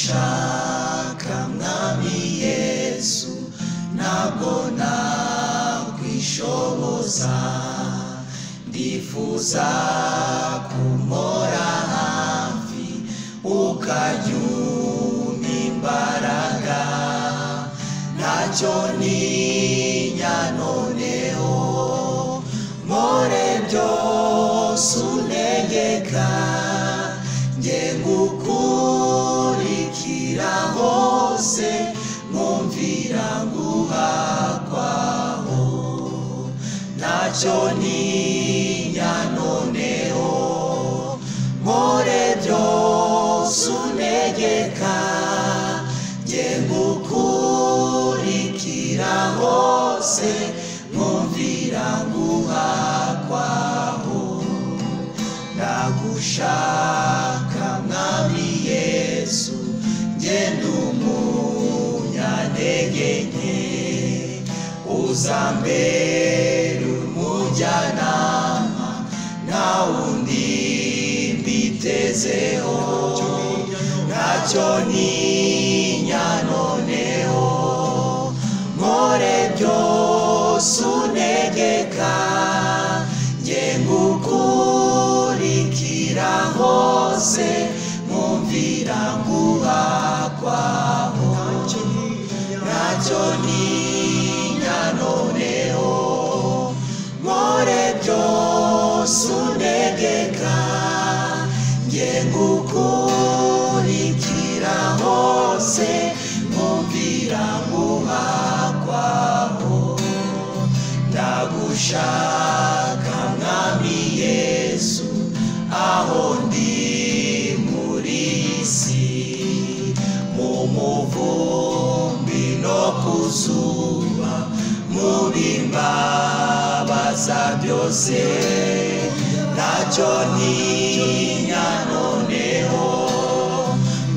ushaka mwami yesu ntabwo nakwishoboza ndifuza kumora hafi ukajya umpa imbaraga ntacyo ntinya noneho more byose untegeka nge ngukurikira hose nkumvira nguha kwaho ntacyo ntinya noneho more byose untegeka nge ngukurikira hose nkumvira nguha kwaho ndagushaka mwami yesu ngenda umunyantege nke uzambere umujyanama nta wundi mbitezeho ntacyo ntinya noneho nkore byose untegeka nge ngukurikira hose nkumvira nguha kwaho ntacyo ntinya noneho nkore byose untegeka nge ngukurikira hose nkumvira nguha kwaho ndagushaka mwami yesu aho ndi muri iyi si mu muvumbi no ku zuba muri mbabaza byose ntacyo ntinya noneho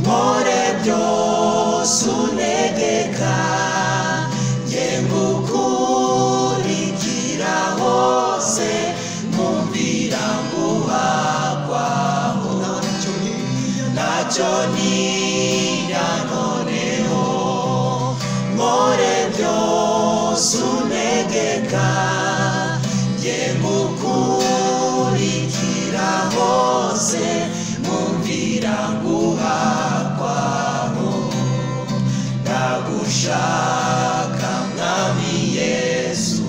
nkore byose untegeka nge ngukurikira hose nkumvira nguha kwaho ntacyo ntinya noneho nkore byose untegeka nge ngukurikira hose nkumvira nguha kwaho ndagushaka mwami yesu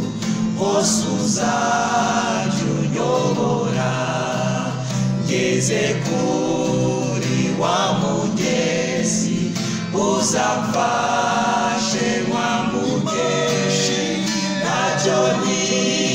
hose uzajya unyobora ngeze kuri wa mugezi uzamfashe mwambuke ntacyo ntinya